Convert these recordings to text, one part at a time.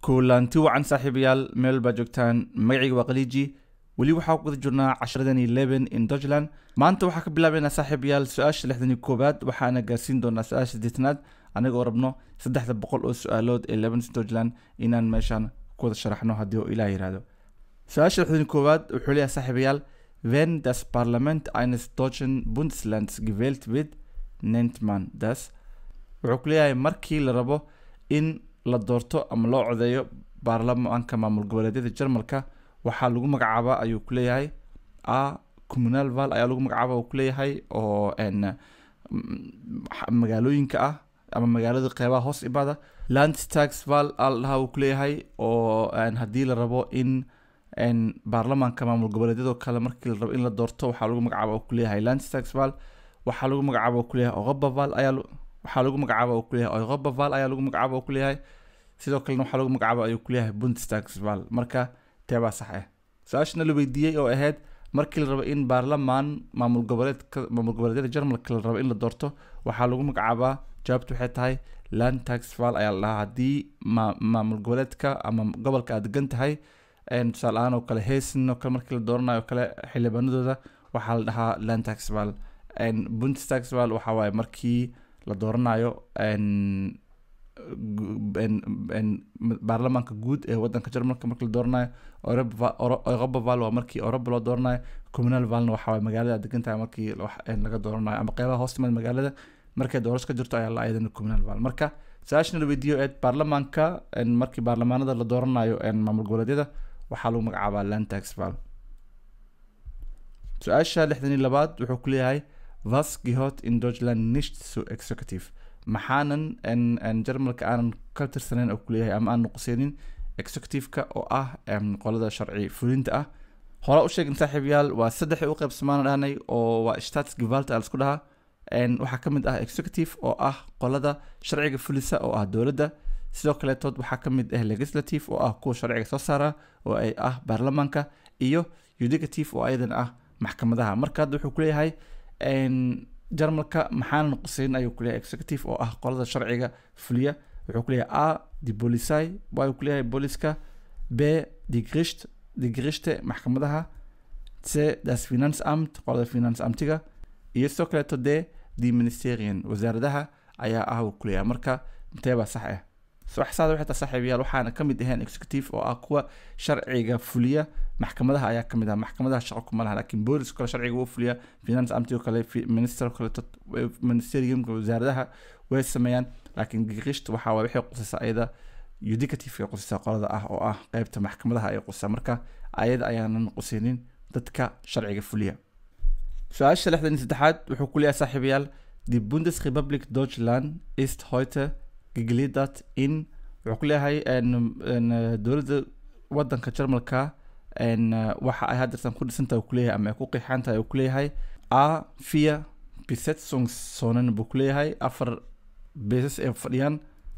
kulanti wacan saaxiibayaal meel baa joogtaan magacayga waa khaliiji weli waxaa ku guda jirnaa casharadani leben in deutschland maanta waxaa ka bilaabaynaa saaxiibayaal su-aasha lixdan iyo koowaad waxaana gaarsiin doonaa su-aasha sideetanaad anigoo rabno saddexda boqol oo su-aalood ee leben deutschland inaan meeshaan ku wada sharaxno haddii oo ilaah yihahdo su-aasha lixdan iyo koowaad wuxuu leeyahay saaxiibayaal wenn das parlament eines deutschen bundeslands gewählt wird nennt man das wuxuu ku leeyahay markii la rabo in la doorto ama loo codeeyo baarlamaanka maamul goboleedyada jarmalka waxaa lagu magacaabaa ayuu ku leeyahay a communal val ayaa lagu magacaaba uu ku leeyahay oo n magaalooyinka ah ama magaalada qeybaha hoos imaada landstax val aa la dhahaa uu ku leeyahay oo haddii la rabo in n baarlamaanka maamul goboleedyadoo kale markii la rabo in la doorto waxaa lagu magacaaba uu ku leeyahay landstax val waxaa lagu magacaaba uu ku leeyahay ogoba val ayaa waxaa lagu magacaaba uu ku leeyahay ogoba val ayaa lagu magacaaba uu ku leeyahay sidoo kalena waxaa lagu magacaaba ayuu ku leeyahay bundestax val marka teebaa sax ah su-aashana la weydiiyey oo ahayd markii la rabo in baarlamaan maamul goboleedka maamul goboleedyada jarmalka la rabo in la doorto waxaa lagu magacaabaa jawaabtu waxay tahay land tax val ayaa la dhahaa haddii ma maamul goboleedka ama gobolka aad degan tahay tusaale ahaan oo kale heesin oo kale markii la dooranayo oo kale xildhibaanadooda waxaa la dhahaa land tax val bundestax val waxaa waaye markii la dooranayo baarlamaanka guud ee wadanka jarmalka markii la dooranayo europa val waa markii europa loo dooranayo communal valna waxaa waay magaalada degan tahay markii laga dooranayo ama qeybaha hoos timaad magaalada markay doorasho ka jirto ayaa la ayadana communal val marka su-aashana la weydiiyo ee baarlamaanka markii baarlamaanada la dooranayo maamul goboleedyada waxaa lagu magacaabaa land tax val su-aasha lixdan iyo labaad wuxuu ku leeyahay was gehört in deutschland nicht zu executive maxaanan jarmalka aanan ka tirsanayn oo kuleeyahay ama aan nuqseenin executive-ka oo ah qolada sharci fulinta ah hore u sheegin saaxiibayaal waa saddexii u qaybsamaana dhahnay oo waa statsgevalt a laisku dhahaa waxaa ka mid ah executive oo ah qolada sharciga fulisa oo ah dowladda sidoo kaleetood waxaa ka mid ah legislative oo ah kuwa sharciga soo saara oo ay ah baarlamaanka iyo judicative oo ayadan ah maxkamadaha marka hadda wuxuu kuleeyahay jarmalka maxaana nuqseyn ayuu kuleeyahay executive oo ah qolada sharciga fuliya wuxuu kuleeyahay a di bolisai waa uu kuleeyahay booliska b di grisht di grishte maxkamadaha c das finanzamt qolada finance amtiga iyo sidoo kaleeto d di ministerian wasaaradaha ayaa ah uu kuleeyahay marka inteebaa sax ah waxsaada waxay tahay saaxiibayaal waxaana ka mid ahayn executive oo ah kuwa sharciga fuliya maxkamadaha ayaa kamid ah maxkamadaha shaqo kuma laha laakiin boolis kale sharciga uu fuliya finance amtigo kale minister kale ministeriumka wasaaradaha way sameeyaan laakiin giqisht waxaa waay waxay qusaysaa ayada judicative ay qusaysaa qolada ah oo ah qeybta maxkamadaha ay qusaysaa marka ayada ayaanan qusaynin dadka sharciga fuliya su-aasha lixdan iyo saddexaad wuxuu ku leeyahay saaxiibayaal die bundesrepublik deutschland ist heute gegliedert in wuxuu ku leeyahay dowladda wadanka jarmalka waxa ay hadeertan ku dhisantahay uu kuleeyahay ama ay ku qeexan tahay uu kuleeyahay a vier besetzungszonen buu kuleeyahay afar beesas ee fadhiyaan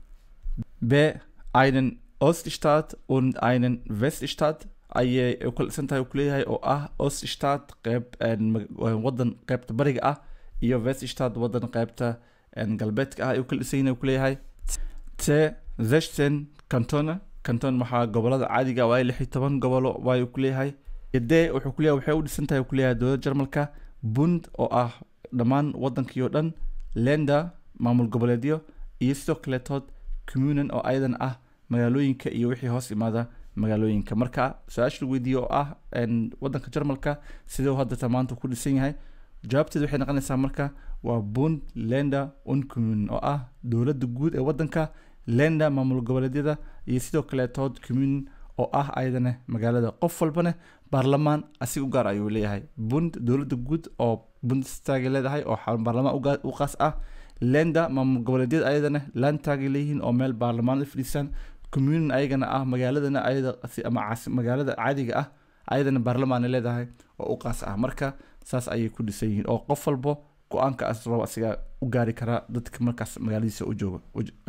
b einen oststaat und einen weststaat ayay ku dhisan tahay uu kuleeyahay oo ah oststaat qeyb wadan qeybta bariga ah iyo weststaat wadan qeybta galbeedka ah ayuu kala dhisan yahay uu kuleeyahay c sechzehn cantone canton waxaa gobolada caadiga waayo lix iyo toban gobolo waayu kuleeyahay d wuxuu kuleeyahay waxay u dhisan tahay kuleeyahay dowladda jarmalka bund oo ah dhammaan wadankii oo dhan lenda maamul goboleedyo iyo sidoo kaleetood communan oo ayadan ah magaalooyinka iyo wixii hoos imaada magaalooyinka marka su-aasha lagu weydiiye oo ah wadanka jarmalka sidee u haddata maanta ku dhisan yahay jawaabteed waxay noqonaysaa marka waa bund lenda un communan oo ah dowladda guud ee wadanka lenda maamul goboleedyada iyo sidoo kaleetood communin oo ah ayadana magaalada qof walbana baarlamaan asiga u gaar ayuu leeyahay bund dowladda guud oo bundestagay leedahay oo baarlamaan u qaas ah lenda maamul goboleedyada ayadana landtagay leeyihiin oo meel baarlamaanada fadhiisaan communin ayagana ah magaaladana ayada ama magaalada caadiga ah ayadana baarlamaana leedahay oo u qaas ah marka saas ayay ku dhisan yihiin oo qof walbo go-aanka as rabo asiga u gaari karaa dadka markaas magaaladiisa u joogo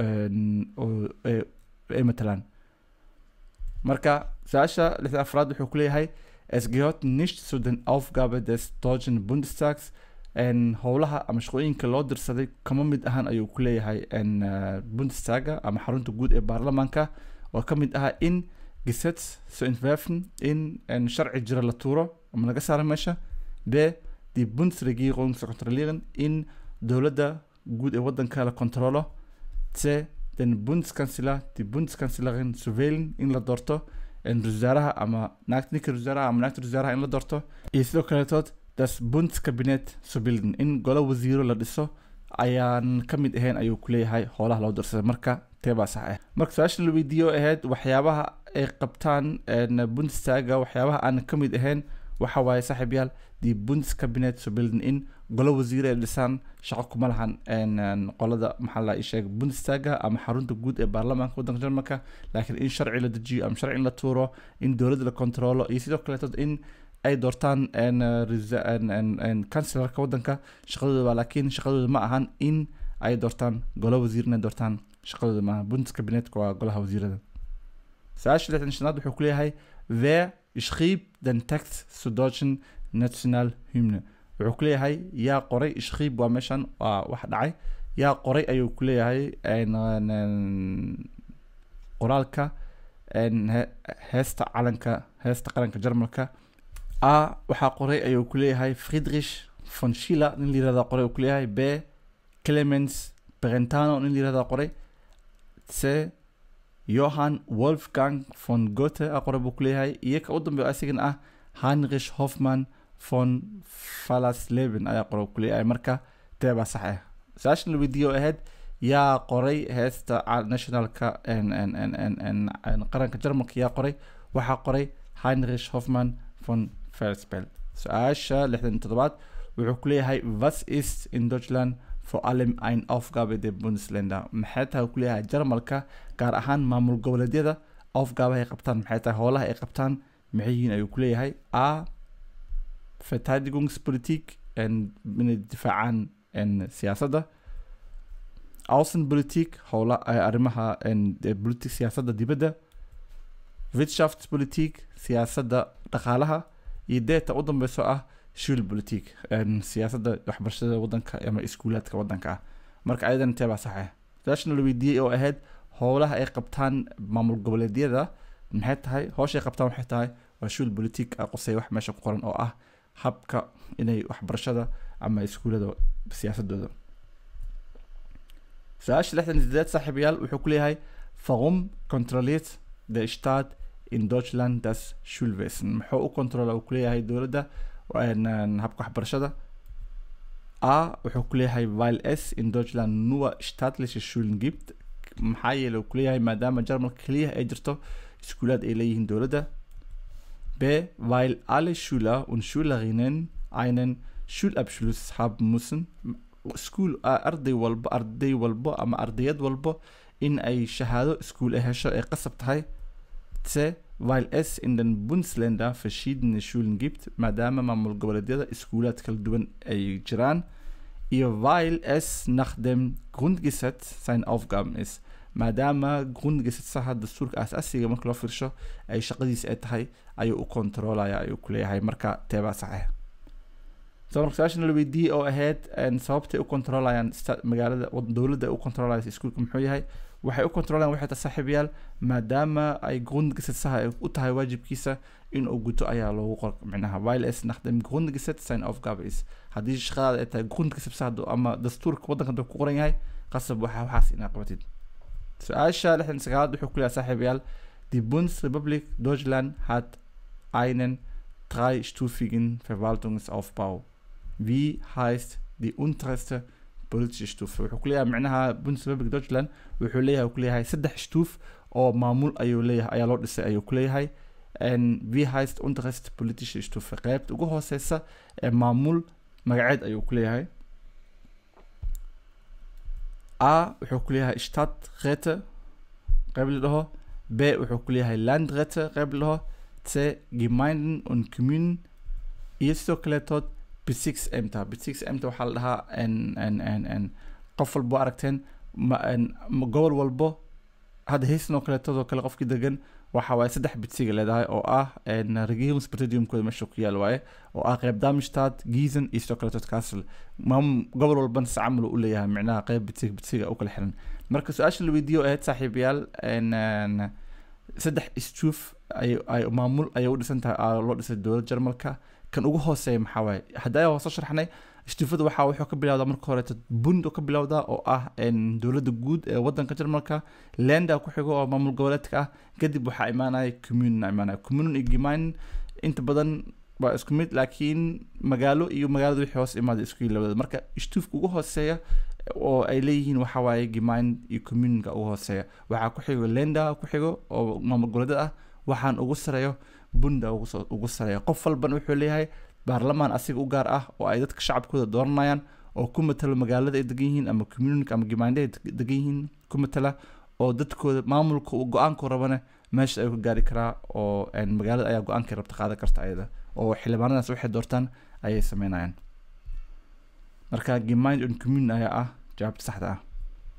ay matalaan marka su-aasha lixda afraad wuxuu ku leeyahay es gehört nicht zu den Aufgabe des deutschen Bundestags howlaha ama shaqooyinka loo dirsaday kama mid ahaan ayuu ku leeyahay bundestaga ama xarunta guud ee baarlamaanka oo ka mid ahaa in gesetz so entwerfen in een sharci jira la tuuro ama laga saaro meesha b die bundesregierung zu kontrollieren in dowladda guud ee waddanka la kontrolo c den bundeskanzler die bundeskanzlerin zu wählen in la doorto een wasaaraha ama naagta ninka wasaaraha ama naagta wasaaraha in la doorto iyo sidoo kaletood das bundescabinet zu bilden in golo wasiiro la dhiso ayaan ka mid ahayn ayuu ku leeyahay hoolaha loo darsaday marka teebaa sax ah marka su-aashan la weydiiyo ahayd waxyaabaha ay qabtaan bundestaga waxyaabaha aan ka mid ahayn waxa waaye saaxiibyaal die bundescabinet zu bilden in golo wasiire ay dhisaan shaqo kuma lahan qolada maxaa la sheeg bundestaga ama xarunta guud ee baarlamaanka waddanka jarmalka laakiin in sharci la dejiyo ama sharci in la tuuro in dowladda la kontrolo iyo sidoo kaleetood in ay doortaan kanselarka waddanka shaqadooda laakiin shaqadooda ma ahan in ay doortaan golo wasiir inay doortaan shaqadooda maaha bundescabinetka waa golaha wasiirada su-aasha lixdan shanaad wuxuu ku leeyahay wer schrieb den text zu deutschen national hymne wuxuu ku leeyahay yaa qoray ishkiib waa meeshan waa wax dhacay yaa qoray ayuu ku leeyahay qoraalka heesta calanka heesta qaranka jarmalka a waxaa qoray ayuu ku leeyahay friedrich von schiller nin la yirahdaa qoray uu ku leeyahay b clemens brentano nin la yirahdaa qoray c johann wolfgang von goethe a qoray buu ku leeyahay iyo ka u dambeeyo asigana ah heinrich hoffmann von falasleben ayaa qora ku leeyahay marka teebaa sax ah su-aashan la weydiiyo ahayd yaa qoray heesta nationalka qaranka jarmalka yaa qoray waxaa qoray heinrich hoffmann von felsbel su-aasha lixdan toddobaad wuxuu ku leeyahay was ist in deutschland for allem ein aufgabe der bundesländer maxay tahay ku leeyahay jarmalka gaar ahaan maamul goboleedyada aufgabahay qabtaan maxay tahay howlaha ay qabtaan maxay yihiin ayuu ku leeyahay a verteidigungspolitik inay difaacaan siyaasadda außenpolitik howla arrimaha politik siyaasadda dibadda wirtschaftspolitik siyaasadda dhaqaalaha iyo deeta u dambeyso ah schulpolitik siyaasadda waxbarashada waddanka ama iskuulaadka waddanka ah marka ayadan teebaa sax ah su-aashana la weydiiyey oo ahayd howlaha ay qabtaan maamul goboleedyada maxay tahay howshay qabtaan waxay tahay waa shul politik a qosay wax meesha ku qoran oo ah habka inay waxbarashada ama iskuulada siyaasadooda su-aasha lixdan sideed saaxiibayaal wuxuu ku leeyahay warum kontrolliert der staat in deutschland das schulwesen muxuu u kontrola uu ku leeyahay dowladda habka waxbarashada a wuxuu ku leeyahay weil es in deutschland nur staatliche schulen gibt maxaa yeele uu ku leeyahay maadaama jarmalka keliya ay jirto iskuulaad ay leeyihiin dowladda b weil alle schüler und schülerinnen einen schulabschluss haben müssen school arday walbo arday walbo ama ardayad walbo in ay shahaado iskuul ay hesho ay qasab tahay c weil es in den bundesländer verschiedene schulen gibt maadaama maamul goboleedyada iskuulaad kala duwan ay jiraan iyo weil es nach dem grundgesetz sein aufgaben ist maadaama grundgesetsaha dastuurka aas-asiga marka loo fiirsho ay shaqadiis ay tahay ayuu u kontroolaya ayuu ku leeyahay marka teebaa saxeex so marka su-aashan la weydiiyey oo ahayd sababtay u kontroolayaan magaalada dowladda u kontroolaysa iskuulka muxuu yahay waxay u kontroolayaan waxay tahay saaxiibayaal maadaama ay grundgesetsaha u tahay waajibkiisa inuu guto ayaa loogu qor micnaha weil es nach dem grundgesetz sein aufgabe ist haddii shaqadaada ay tahay grundgesetsaha ama dastuurka waddanka haduu ku qoran yahay qasab waxa waxaas inaa qabatid su-aasha lixdan sagaalaad wuxuu ku leeyahay saaxiibayaal die bundesrepublik deutschland hat einen dreistufigen verwaltungsaufbau wie heißt die unterste politische Stufe wuxuu ku leeyahay micnaha bundesrepublik deutschland wuxuu leeyahay ku leeyahay saddex shtuuf oo maamul ayuu leeyahay ayaa loo dhisay ayuu ku leeyahay wie heißt unterste politische Stufe qeybta ugu hooseysa ee maamul magaceed ayuu ku leeyahay a wuxuu ku leeyahay stadträte qeyb la dhaho b wuxuu ku leeyahay landräte qeyb la dhaho c gemeinden und kommunen iyo sidoo kaleetood b6 emta b6 emta waxaa la dhahaa qof walbo aragteen gobol walbo hadda haysan oo kaleetodoo kale qofkii degan waxa waaye saddex bidsiga leedahay oo ah regierungspresidiumkooda meesha ku yaal waaye oo ah qeyb damistad giesen iyo sidoo kaleetood castle gobol walbana si camal u leeyahay micnaha qeyb bidsiga bidsiga u kala xiran marka su-aasha la weydiiyo ahayd saaxiibayaal saddex istuuf ay ay maamul ayay u dhisan tahay aa loo dhisay dowladda jarmalka kan ugu hooseeya maxaa waaye haddaa hoose sharxnay istuufada waxaa wuxuu ka bilowdaa marka horeeto bund ka bilowdaa oo ah een, dowladda guud ee wadanka jarmalka lenda ku xigo oo maamul goboleedka ah kadib waxaa imaanaya communin imaanaya communin iyo gemein inta badan waa isku mid laakiin magaalo iyo magaalada wixii hoos imaada isku yihiin labadooda marka istuufka ugu hooseeya oo ay leeyihiin waxaa waaye gemein iyo communinka ugu hooseeya waxaa ku xigo lenda ku xigo oo maamul goboleedada ah waxaan ugu sareeyo bunda ugu soo- ugu sareeya qof walban wuxuu leeyahay baarlamaan asiga u gaar ah oo ay dadka shacabkooda dooranayaan oo ku matalo magaalada ay degan yihiin ama community ama gemeinde ay deg- degan yihiin ku matala oo dadkooda maamulka uu go-aanku rabane meesha ay ku gaari karaa oo een, magaalada ayaa go-aankay rabta qaadan karta ayada oo xildhibaanadaas waxay doortaan ayay sameynayaan marka gemeinde and community ayaa ah jawaabta saxda ah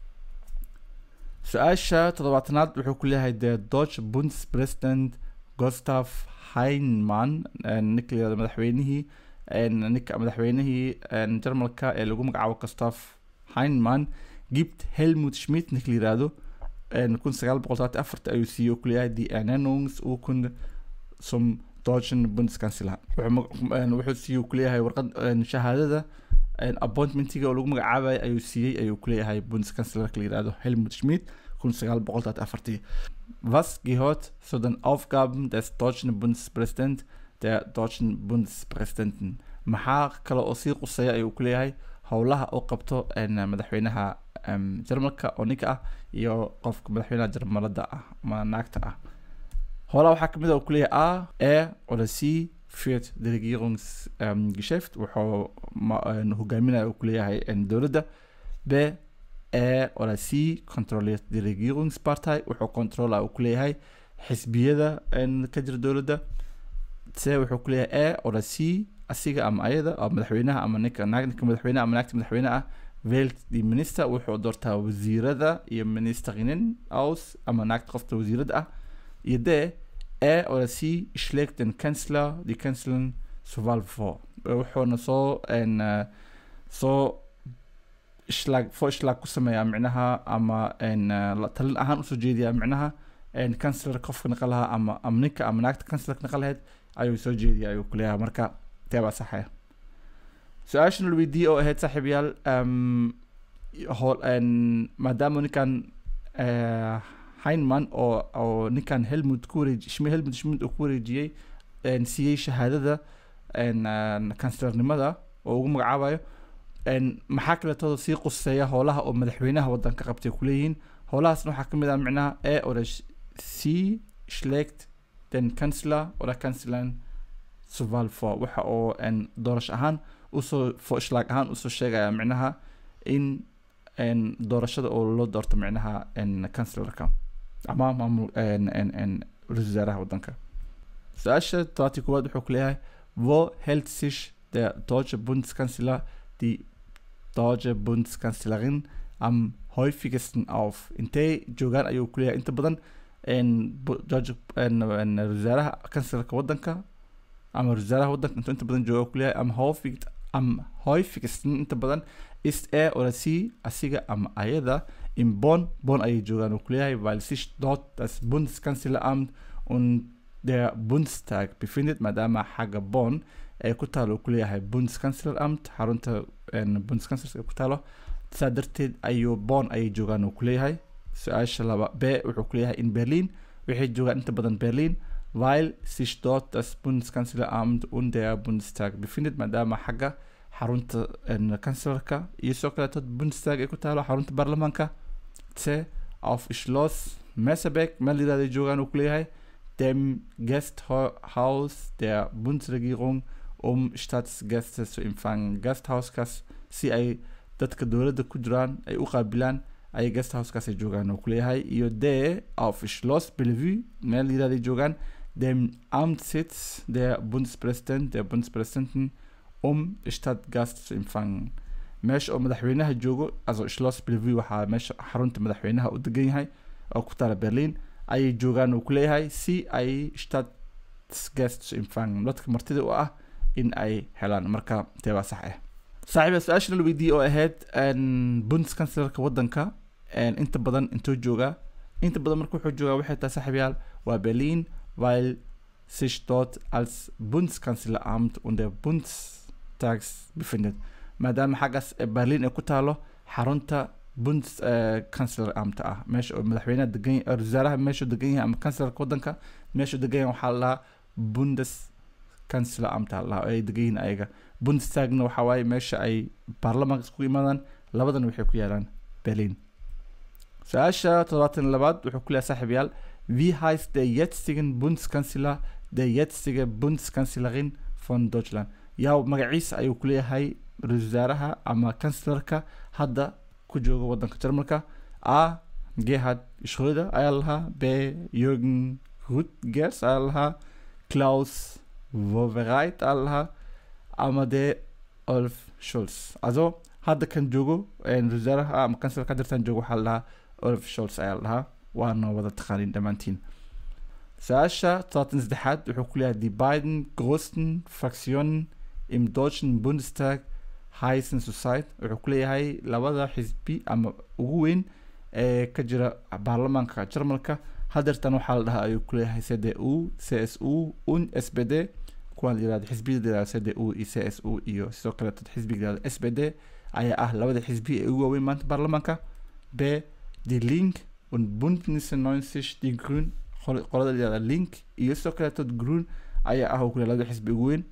su-aasha toddobaatanaad wuxuu ku leeyahay the deutsche bundespresident gustav heinemann ninka la yirahdo madaxweynihii een, ninka madaxweynihii een, jarmalka ee lagu magacaabo gustav heinemann gibt helmut schmidt ninka la yirahdo een, kun sagaal boqol todobaatan iyo afarta ayuu siiyey oo ku leeyahay die ernennungsurkunde zum deutschen bundeskanzler wuxuu mag- een, wuxuu siiyey oo ku leeyahay warqad een, shahaadada een, appointmentiga oo lagu magacaabayo ayuu siiyey ayuu ku leeyahay bundeskanzlerka la yirahdo helmut schmidt kun sagaal boqol todobaatan iyo afartii Was gehört zu den Aufgaben des deutschen Bundespräsidenten der deutschen Bundespräsidenten? maxaa kale oo sii quseeya ayuu ku leeyahay howlaha uu qabto een, madaxweynaha em, jarmalka oo ninka ah iyo qofka madaxweynaha jarmalada ah ama naagta ah howlaha waxaa kamid ah uu ku leeyahay a er oder sie führt die Regierungsgeschäft wuxuu ma- een, hogaaminaya uu ku leeyahay een, dowladda b er oder sie controliert die Regierungspartei wuxuu controla uu ku leeyahay xisbiyada een, ka jira dowladda c wuxuu ku leeyahay er oder sie asiga ama ayada oo madaxweynaha ama ninka naag ninka madaxweynaha ama naagta madaxweyne ah wählt die minister wuxuu doortaa wasiirada iyo ministerinnen aus ama naagta qofta wasiirada ah iyo d er oder sie schlägt den Kanzler die Kanzlerin zur Wahl vor wuxuuna soo een, eh, soo ishlaag foishlaag ku sameeyaa micnaha ama een, eh, la- talin ahaan usoo jeediyaa micnaha een, kanslarka qofka naqa lahaa ama ama ninka ama naagta kanslarka naqa lahayd ayuu soo jeediya ayuu kuleeyahay marka tee baa saxaya su-aashan la weydiiyey oo ahayd saaxiibayaal um, hool een, maadaama ninkan eh, Heinemann oo oo ninkan Helmut ku wareeji Schmidt Helmut Schmidt uu ku wareejiyey een, siiyey shahaadada een, een, kanslarnimada oo ugu magacaabayo een, maxaa kaleetooda sii quseeya howlaha oo madaxweynaha wadanka qabtay kuleeyihiin howlahaasna waxaa kamid ah micnaha e oder sie schlägt den Kanzler oder Kanzlerin zur Wahl vor waxa oo een, doorasho ahaan usoo foishlaag ahaan usoo sheegaya micnaha in een, doorashada oo loo doorto micnaha een, kanslarka ama maamul een, een, een, ra-iisul wasaaraha wadanka su-aasha tobaati koowaad wuxuu ku leeyahay wo hält sich der deutsche Bundeskanzler die deutsche Bundeskanzlerin am häufigsten auf intee joogaan ayuu ku leeyahay inta badan een, bu- George een, een, ra-iisul wasaaraha kanslarka wadanka ama ra-iisul wasaaraha wadanka intuu inta badan jooga ku leeyahay am häufig am häufigsten inta badan ist er oder sie asiga ama ayada in Bonn Bonn ayay joogaan uu ku leeyahay weil sich dort das Bundeskanzleramt und der Bundestag befindet maadaama xagga Bonn ay ku taalo uu ku leeyahay Bundeskanzleramt xarunta een, Bundeskanzlerka ku taalo saa darteed ayuu Bonn ayay joogaan uu ku leeyahay su-aasha laba b wuxuu ku leeyahay in Berlin waxay joogaan inta badan Berlin weil sich dort das Bundeskanzleramt und der Bundestag befindet maadaama xagga xarunta een, kanslarka iyo soo kaleeto Bundestag ay ku taalo xarunta baarlamaanka c auf Schloss Messebeck meel yirahday joogaan uu ku leeyahay dem Gasthaus der Bundesregierung um Staatsgäste zu empfangen Gasthauskaas si ay dadka dowladda ku jiraan ay u qaabilaan ay gasthauskaas ay joogaan uu ku leeyahay iyo d auf Schloss Bellevue meel yirahday joogaan dem Amtssitz der Bundespräsident der Bundespräsidenten um Stadtgast zu empfangen meesha oo madaxweynaha joogo also Schloss Bellevue waxaa meesha xarunta madaxweynaha u degan yahay oo ku taala Berlin ayay joogaan uu ku leeyahay si ay Stadtgast zu empfangen dadka martida u ah in ay helaan marka tee baa sax ah saaxiiba su-aasha la weydiiyey oo ahayd een, bundeskanzlerka wadanka een, inta badan intuu joogaa inta badan marka wuxuu joogaa waxay tahay saaxiibayaal war Berlin, weil sich dort als Bundeskanzleramt und der Bundestags befindet. maadaama xaggaas berlin ay ku taalo xarunta bundes kanceleramt ah meesha oo madaxweynaha degan wasaaraha meeshuu degan yahay ama kancelarka wadanka meeshuu degan yahay waxaa la bundes kanceleramt la ay degan yihiin ayaga bundestagna waxaa waaye meesha ay baarlamaanka isku imaadaan labadan waxay ku yaalaan berlin su-aasha toddobaatan labaad wuxuu ku leeyahay saaxiib yaal wie heißt der jetzigen bundeskanzler der jetzige bundeskanzlerin von deutschland yaa magaciisa ayuu ku leeyahay ra-iisul wasaaraha ama kancelarka hadda ku jooga wadanka jarmalka a gerhard schröder ayaa lahaa b jürgen rutgers ayaa lahaa klaus wowereit ayaa lahaa ama de olf scholz also hadda kan joogo ra-isul wasaaraha ama kancelarka hadirtan joogo waxaa lahaa olf scholz ayaa lahaa waana wada taqaanin dhammaantiin su-aasha todobaatan saddexaad wuxuu ku leeyahay die beiden größten fraktionen im deutschen bundestag heißen zurzeit wuxuu ku leeyahay labada xisbi ama ugu weyn ee ka jira baarlamaanka jarmalka hadeertan waxaa la dhahaa ayuu ku leeyahay c d u c s u un s b d kuwaan la yirahdo xisbiyada la yirahdo c d u iyo c s u iyo sidoo kale dad xisbiga la yirahdo s b d ayaa ah labada xisbi ee ugu waaweyn maanta baarlamaanka b die link und bündnisse 90 die grün qolada la yirahdo link iyo sidoo kale dad grün ayaa ah uu ku leeyahay labada xisbi ugu weyn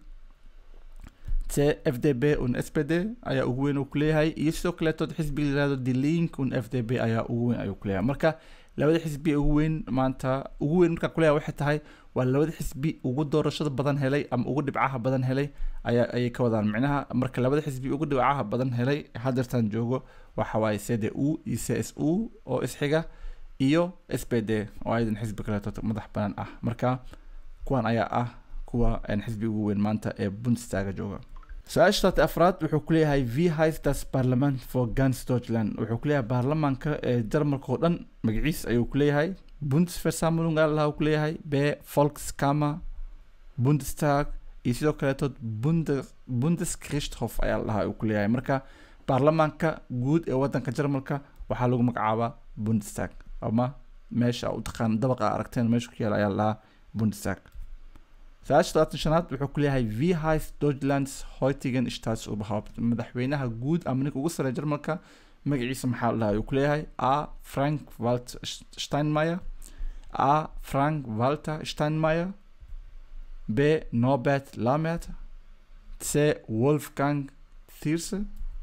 t f d b un s p d ayaa ugu weyn uu kuleeyahay iyo sidoo kaleetood xisbiga layirahdo the link un f d b ayaa ugu weyn ayuu kuleeyahay marka labada xisbi ugu weyn maanta ugu weyn markaa kuleeyahay waxay tahay waa labada xisbi ugu doorashada badan helay ama ugu dhibcaha badan helay ayaa ayay ka wadaan micnaha marka labada xisbi ugu dhibcaha badan helay hadeertan joogo waxa waaye c d u iyo c s u oo isxiga iyo s p d oo ayadan xisbi kaleetood madax badan ah marka kuwan ayaa ah kuwa xisbi ugu weyn maanta ee bundestaga jooga su-aasha taati afraad wuxuu ku leeyahay v heißt das parlament for ganz deutschland wuxuu ku leeyahay baarlamaanka ee jarmalka oo dhan magaciis ayuu ku leeyahay bundesversammlung ayaa lahaa ku leeyahay b volkskammer bundestag iyo sidoo kaleetood bundes bundesgerichtshof ayaa lahaa uu ku leeyahay marka baarlamaanka guud ee wadanka jarmalka waxaa lagu magacaabaa bundestag ama meesha u taqaan dabaqa aragteen meesha ku yaala ayaa lahaa bundestag su-aasha todobaatan shanaad wuxuu ku leeyahay v heißt deutschlands heutigen staatsoberhaupt madaxweynaha guud ama ninka ugu sareeya jarmalka magaciisa maxaa la dhahaa ayuu ku leeyahay a frank walter steinmeier a frank walter steinmeier b norbert lamert c wolfgang thierse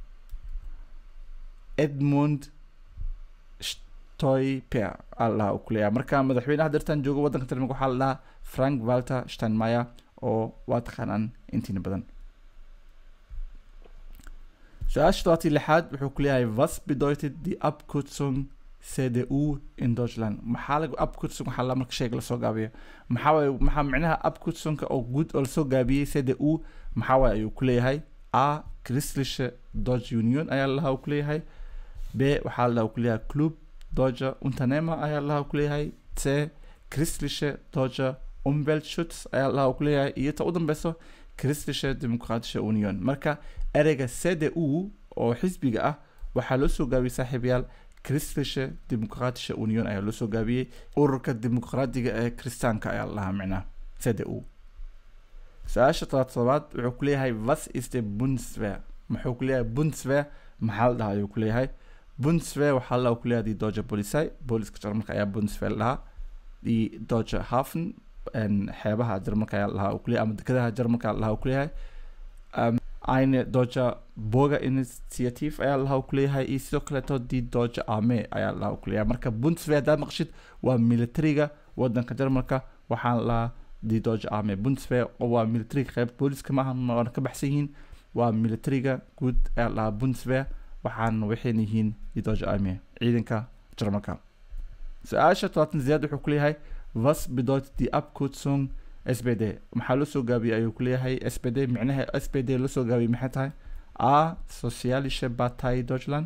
edmund stoiper aa la dhahaa uu ku leeyahay marka madaxweynaha dartan jooga wadanka jarmalka waxaa la dhahaa frank walter steinmeier oo waa taqaanaan intiina badan su-aasha todobatii lixaad wuxuu ku leeyahay was bedeutet die abkürzung cdu in deutschland maxaa lagu abkürzung waxaa la marka sheega lasoo gaabiya maxaa waaye maxaa micnaha abkürzunka oo guud oo lasoo gaabiyey cdu maxaa waaye ayuu ku leeyahay a christliche deutsche union ayaa lalahaa uu ku leeyahay b waxaa lalahaa uu ku leeyahay club deutsche unternehmer ayaa lalahaa uu ku leeyahay c christliche deutsche umweltschutz ayaa lahaa uu ku leeyahay iyo ta u dambeyso christliche demokratische union marka ereyga c d u oo xisbiga ah waxaa loo soo gaabiyey saaxiibayaal christliche demokratische union ayaa loo soo gaabiyey ururka dimuqraadiga ee kristaanka ayaa la lahaa micnaha c d u su-aasha todobaad todobaad wuxuu ku leeyahay was ist der bundeswehr muxuu ku leeyahay bundeswehr maxaa la dhahaa ayuu ku leeyahay bundeswehr waxaa la ku leeyahay die deutsche polizei booliska jarmalka ayaa bundeswehr la dhahaa die deutsche hafen xeebaha jarmalka ayaa lahaa uu kuleeyahay ama dekedaha jarmalka ayaa lahaa uu kuleeyahay eine deutsche burger initiative ayaa lahaa uu kuleeyahay iyo sidoo kaleeto die deutsche armee ayaa lahaa uu kuleeyahay marka bundeswehr haddaad maqshid waa militariga wadanka jarmalka waxaan lahaa die deutsche armee bundeswehr waa militariga qeyb booliska maaha waana ka baxsan yihiin waa militariga guud ayaa lahaa bundeswehr waxaana waxayna yihiin die deutsche armee ciidanka jarmalka su-aasha todobaatan sideed wuxuu kuleeyahay was bedeutet die abkürzung spd maxaa loo soo gaabiyey ayuu kuleeyahay spd micnaha spd loo soo gaabiyey maxay tahay a socialische partei deutschland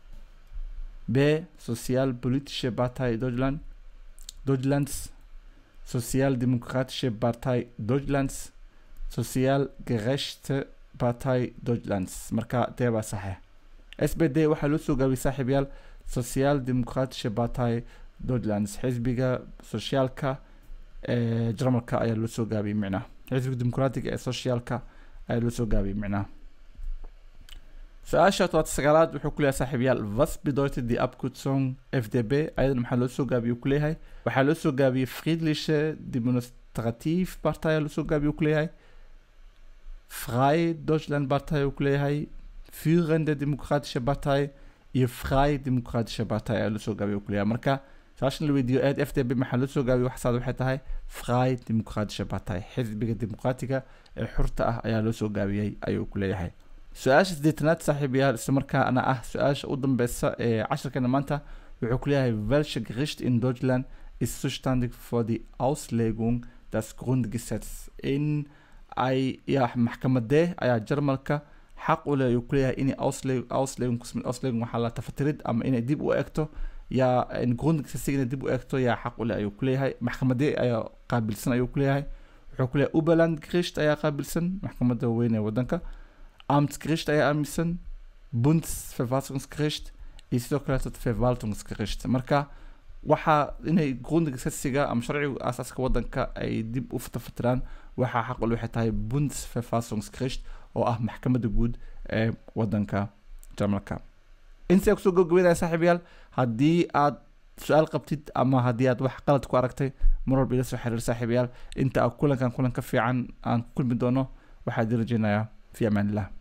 b sozialpolitische partei deutschland deutschlands sozialdemokratische partei deutschlands sozialgerechte partei deutschlands marka dee baa saxiix spd waxaa loo soo gaabiyey saaxiibayaal sozialdemokratische partei deutschlands xisbiga soshiyaalka ee jarmalka ayaa loo soo gaabiyey micnaha xisbiga dimuqraatiga ee socialka ayaa loo soo gaabiyey micnaha su-aasha todobaad sagaalaad wuxuu ku leeyahay saaxiibayaal was bedeutet die abkürzung fdb ayadana maxaa loo soo gaabiyey uu ku leeyahay waxaa loo soo gaabiyey friedliche demonstrative partei ayaa loo soo gaabiyey uu ku leeyahay frei deutschland partei uu ku leeyahay führende demokratische partei iyo frei demokratische partei ayaa loo soo gaabiyey uu ku leeyahay marka su-aashan la weydiiyo eed f d b maxaa loo soo gaabiyey waxsaad waxay tahay frei demokratische partei xisbiga dimuqraatiga ee xurta ah ayaa loo soo gaabiyey ayuu ku leeyahay su-aasha sideetanaad saaxiibayaal isla markaana ah su-aasha u dambeysa ee cashirkeena maanta wuxuu ku leeyahay welche gericht in deutschland ist zuständig für die auslegung des grundgesetz in ay ya maxkamadee ayaa jarmalka xaq u leh ayuu ku leeyahay inay ausle auslegung kusmid auslegung waxaa la tafatirid ama inay dib u egto yaa grundgesetzig inay dib u egto yaa xaq u leh ayuu ku leeyahay maxkamadee ayaa qaabilsan ayuu ku leeyahay wuxuu ku leeyahay uberland gericht ayaa qaabilsan maxkamadda weyn ee waddanka Amtsgericht ayaa aaminsan Bundesverfassungsgericht iyo sidoo kaleeto Verwaltungsgericht marka waxaa inay grundgesetzga ama sharciga aasaaska waddanka ay dib u fatafatiraan waxaa xaq ul waxay tahay Bundesverfassungsgericht oo ah maxkamadda guud ee waddanka jarmalka intaa kusoo gabagabeynaya saaxiibayaal haddii aad su-aal qabtid ama haddii aad wax qalad ku aragtay mar walba ila soo xiriir saaxiibayaal inta kulankan kulan ka fiican aan ku kulmi doono waxaa idin rajeynayaa في امان الله